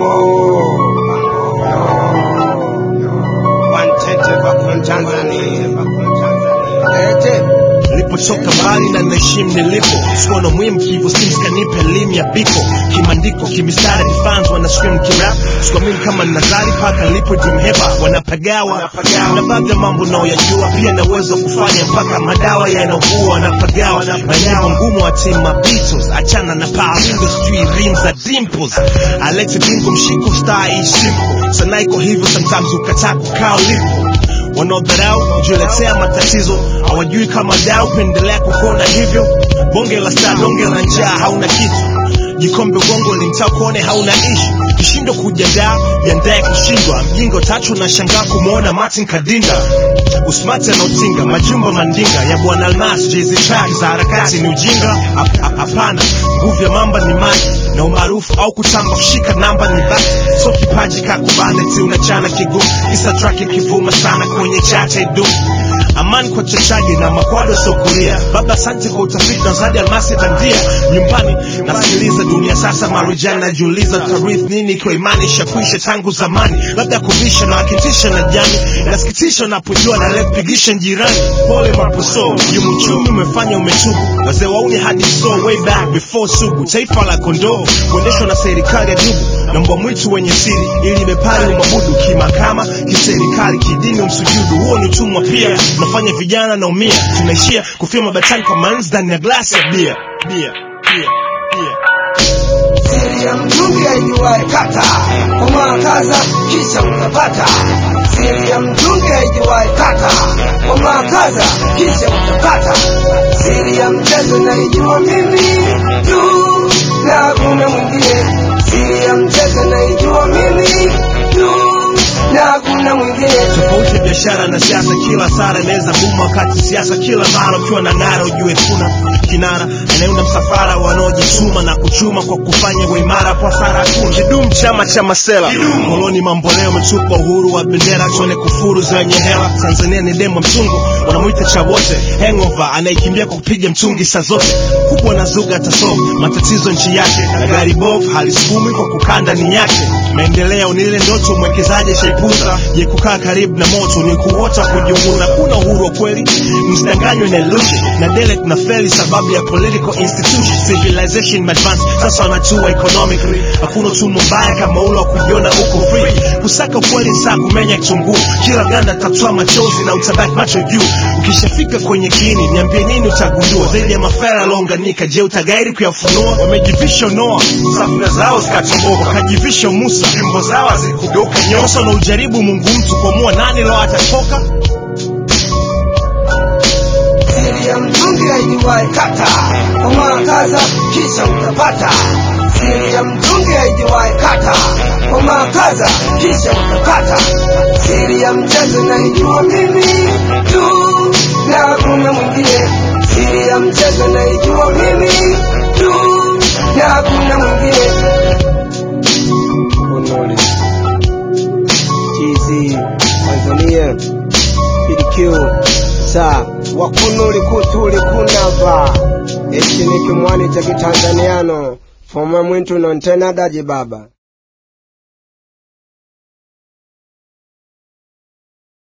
nilipotoka mbali na naheshimu nilipo sikuwa na muhimu kivo sims kanipa elimu ya biko kimandiko kimistari vifans wana scream kirap sikuamini kama nazari paka nilipo jimheba wanapagawa na baadhi ya mambo naoyajua pia na uwezo wa kufanya mpaka madawa yanaugua wanapagawa na nyimbo ngumu wa timu Beatles achana na power industry rim za dimples Alex Bingo mshiko star is simple sanaa iko hivyo sometimes ukataa kukaa ulipo wanaodharau kujiletea matatizo hawajui kama dau pendelea kukona hivyo bonge la star donge la njaa hauna kitu jikombe ugongo limtaa kuone hauna ishu kishindo kujadaa jiandaye kushindwa mjinga tatu na shangaa kumwona martin kadinda usmati anaotinga majumba mandinga ya bwana almas jezi track za harakati ni ujinga Hap- hap- hapana nguvu ya mamba ni maji na umaarufu au kutamba kushika namba ni basi so kipaji kakubane ti unachana kigumu isa track ikivuma sana kwenye chate du amani kwa chachaji na makwado sokulia baba asante kwa utafiti na zadi almasi bandia nyumbani nasikiliza dunia sasa marijani najiuliza tarith nini ikiwa imani ishakwisha tangu zamani labda kubisha na wakitisha na jani nasikitisha napojua na lepigisha jirani pole maposo yumuchumi umefanya umetubu wazee wauni hadi so way back before sugu taifa la kondoo kuendeshwa na serikali ya dubu na mbwa mwitu wenye siri ili bepari umwabudu kimakama kiserikali kidini umsujudu huo ni utumwa pia unafanya vijana naumia tunaishia kufia mabatani kwa manzi ndani ya glasi ya bia bia bia bia siri ya mtungi aijuwae kata umakaza kisha utapata siri ya mtungi aijuwae kata umakaza kisha utapata siri ya mchezo naijua mimi tu na hakuna mwingine siri ya mchezo naijua mimi tu na hakuna mwingine tofauti ya biashara na siasa kila sara inaweza buma wakati siasa kila mara ukiwa na ngara ujue kuna kinara anayeunda msafara wanaojituma na kuchuma kwa kufanya uimara kwa sara hakuna kidum chama cha masela koloni mamboleo umetupa uhuru wa bendera tuone kufuru zenye hela tanzania ni demo mtungu wanamwita cha wote hangover anayekimbia kwa kupiga mtungi saa zote kubwa na zuga atasolve matatizo nchi yake na gari bovu halisukumi kwa kukaa ndani yake maendeleo ni ile ndoto mwekezaji shaipuza je kukaa karibu na moto ni kuota kujiunguna kuna uhuru wa kweli msidanganywe na illusion na dele tuna feli sababu ya political institution civilization advance sasa wanatua economically hakuna utumwa mbaya kama ule wa kujiona uko free kusaka ukweli ni saa kumenya kitunguu kila ganda tatoa machozi na utabaki macho juu ukishafika kwenye kiini niambie nini utagundua zaidi ya mafara yaliounganika je utagairi kuyafunua wamejivisha noa safina zao zikatomboka wakajivisha musa fimbo zao hazikugeuka nyosa na ujaribu mungu mtu kuamua nani lo atatoka siri ya mtungi aijuwae kata umakaza kisha utapata siri ya mtungi aijuwae kata umakaza kisha utapata siri ya mchezo naijua mimi tu na hakuna mwingine siri ya mchezo naijua mimi tu na hakuna mwingine Honore. TZ Tanzania PDQ sa wakunuli kutuli kunava echi ni kimwani cha kitanzaniano foma mwintu nontena daji baba